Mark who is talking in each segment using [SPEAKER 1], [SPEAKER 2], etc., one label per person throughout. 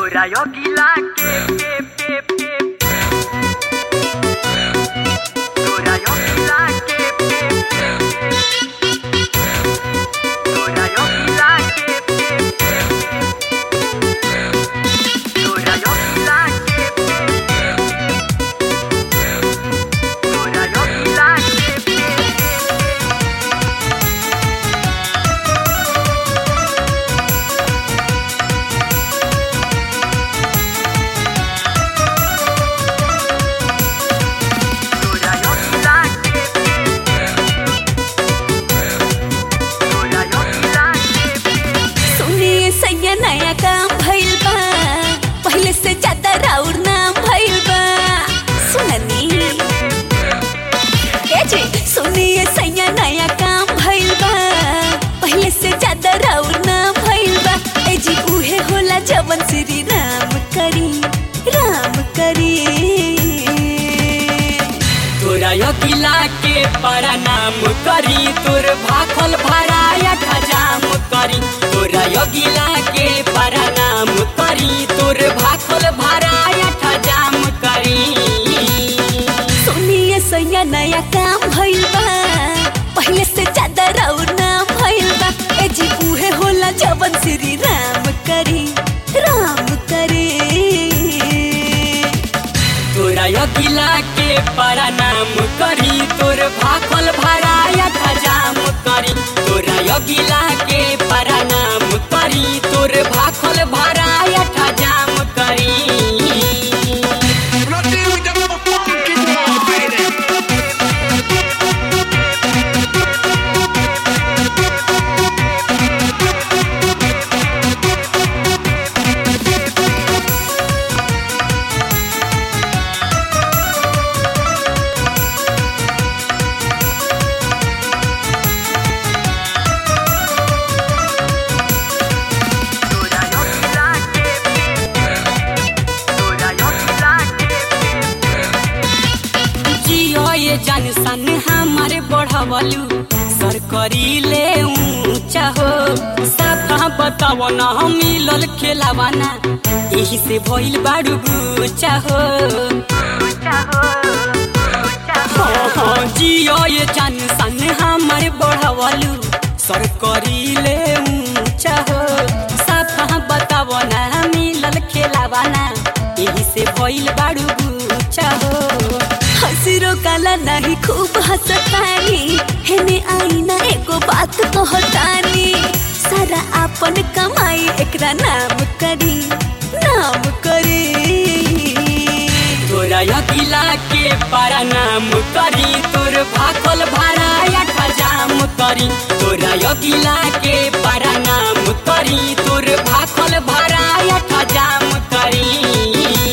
[SPEAKER 1] तोरा योगिला के के के के तोरा योगिला के के के तोरा योगिला के के के तोरा योगिला के के तोरा योगिला के के तोरा योगिला के तोरा योगिला के
[SPEAKER 2] सुनिए सैया नया काम भइल बा पहले से ज्यादा राउर नाम भइल बा सुननी ए जी सुनिए सैया नया काम भइल बा पहले से ज्यादा राउर नाम भइल बा ए जी उहे होला जवन श्री राम करी राम करी
[SPEAKER 3] तोरा योगिला के प्रणाम करी तोर भाखल भराया खजाम करी तोरा योगिला के प्रणाम करी तोर भाखल भराया खजाम करी
[SPEAKER 2] सुनिए सैया नया काम भइल बा पहले से ज्यादा राउर नाम भइल बा ए जी उहे होला जवन श्री राम करी राम करे
[SPEAKER 3] तोरा योगिला के प्रणाम करी तोर भाखल भराया खजाम करी तोरा योगिला के प्रणाम करी तोर भाखल भराया खजाम करी
[SPEAKER 4] When I deal with that motherfucking wall, baby.
[SPEAKER 1] तोरा योगिला के तोरा योगिला के
[SPEAKER 3] जियो ये जान सन हमारे बढ़वलू सर करी ले ऊंचा हो साफा बताव न हम मिलल खेलावाना यही से भइल बाड़ू गुचा हो हाँ, हाँ, जियो ये जान सन हमारे बढ़वलू सर करी ले ऊंचा हो साफा बताव न मिलल खेलावाना यही से भइल बाड़ू गुचा हो
[SPEAKER 2] हसिरो काला नहीं खूब हंसतानी हेने आई ना एगो बात कहतानी सारा आपन कमाई एकरा नाम करी नाम करी
[SPEAKER 3] तोरा यकिला के प्रणाम करी तोर भाखल भराया खजाम करी तोरा यकिला के प्रणाम करी तोर भाखल भराया खजाम करी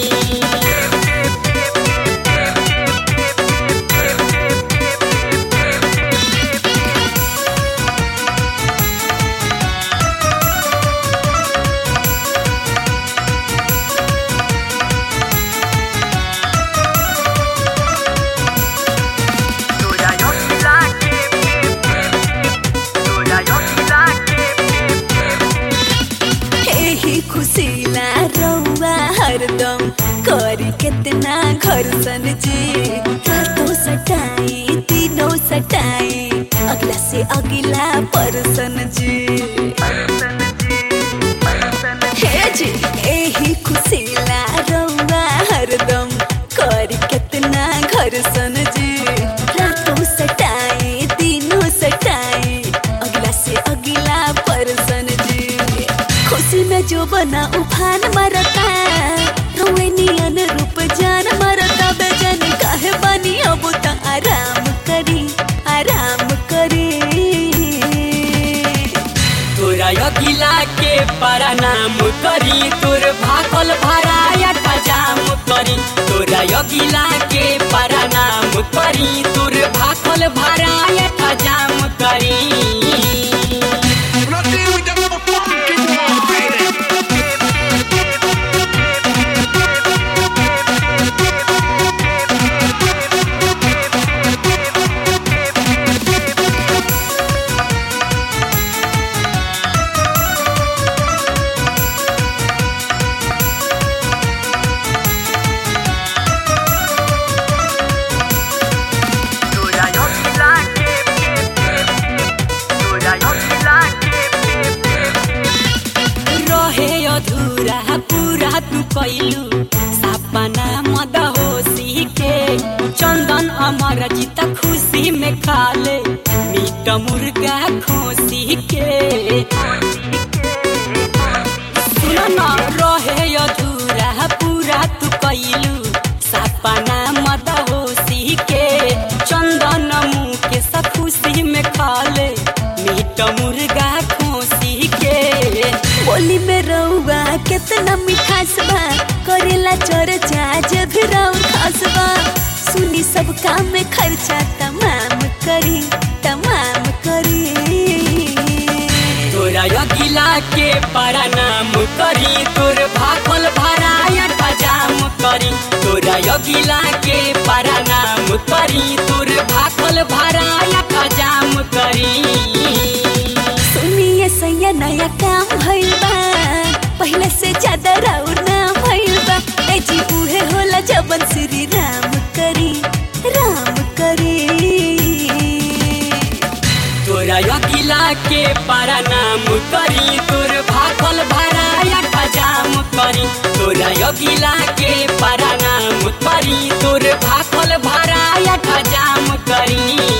[SPEAKER 1] तोरा योगिला के तोरा योगिला के
[SPEAKER 2] एही खुशीला रौआ हरदम करी कितना घर सन जी रातों सटाई दिनों सटाई अगला से अगला परसन जी हे जी एही खुशीला रौआ हरदम करी कितना घर सन जी रातों सटाई दिनों सटाई अगला से अगला परसन जी खुशी में जो बना उफान मरता रोए नियन रूप जान मरता बेजन काहे बनी अब त आराम करी आराम करी
[SPEAKER 3] तोरा यकिला के प्रणाम करी तोर भाखल भराया खजाम करी तोरा यकिला के प्रणाम करी तोर भाखल भराया खजाम करी
[SPEAKER 4] When I deal with that motherfucking wall, baby.
[SPEAKER 1] Thank
[SPEAKER 3] अधूरा पूरा तू कैलू सपना मद होशी के चंदन अमर जीत खुशी में खाले मीट मुर्गा खोसी के सुन न रहे अधूरा पूरा तू कैलू सपना मद होशी के चंदन मुँह के खुशी में खाले मीट मुर्गा खोसी के
[SPEAKER 2] बोली में रउआ कितना मिठास बा करेला चर्चा जब राउर खास बा सुनी सब काम में खर्चा तमाम करी तमाम करी
[SPEAKER 3] तोरा अगिला के परनाम करी तोर भागल भराया हजाम करी तोरा अगिला के परनाम करी तोर भागल भराया हजाम करी
[SPEAKER 2] सुनिए सैया नया काम भइल बा पहले से ज्यादा राउर नाम भइल बा ए जी उहे होला जबन श्री राम करी राम करी
[SPEAKER 3] तोरा अगिला के परनाम करी तोर भागल भराया हजाम करी तोरा अगिला के परनाम करी तोर भागल भराया हजाम करी